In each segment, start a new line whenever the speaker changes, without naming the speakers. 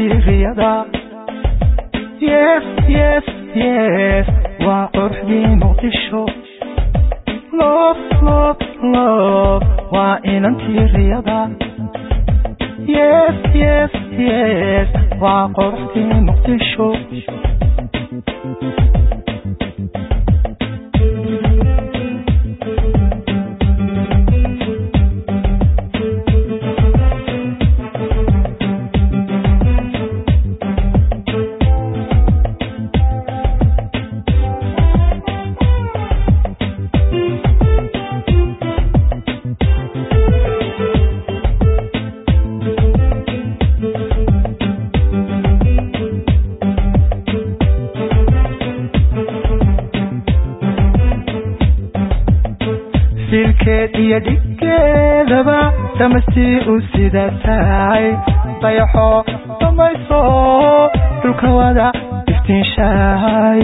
inantiiriyada yes yes yes waa qorxdii muqdisho lof lof lof waa inantiiriyada yes yes yes waa qorxdii muqdisho silkeed iyo dhiggeedaba damastii u sida tahay dayaxo damayso dhulka wada iftiinshahay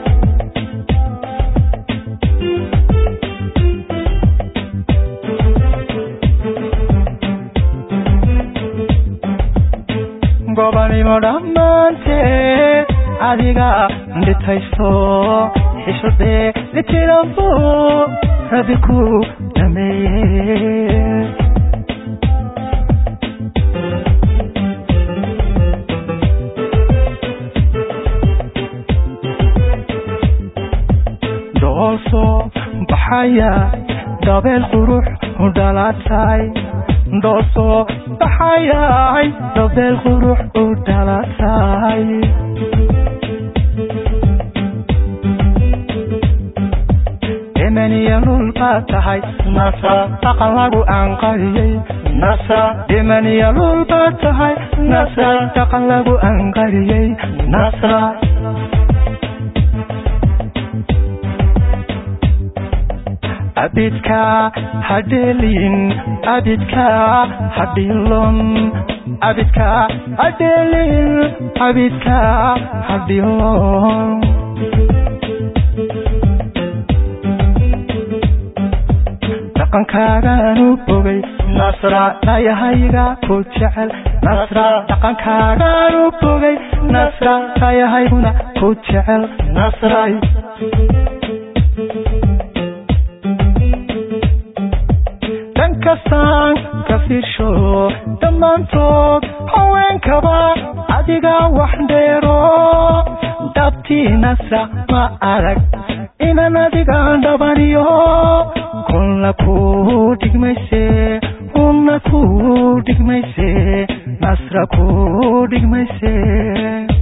gobanimo dhammaanteed adiga dhitayso xishadee litirabo rabi ku dhameeye doolso baxaya dabeel qurux u dhalatay doolso baxayay dabeel qurux u dhalatay dhimaniya lul baad tahay nasa dhaqan lagu anqariyey nasa dhimaniya lul baad tahay nasa dhaqan lagu anqariyey nasa abidka hadhelin abidka hadhilon abidka hadhelin abidka hadhilon dhaqankaagaan u bogay nasra dayahayga ku jecel nasra dhaqankaagaan u bogay nasra dayahayguna ku jecel nasray dhan kastaan ka fiirsho dhammaantood haweenkaba adiga wax dheero dabtii nasra ma arag inan adigaan dhabaniyo kunna ku dhigmayse unna ku dhigmayse nasra ku dhigmayse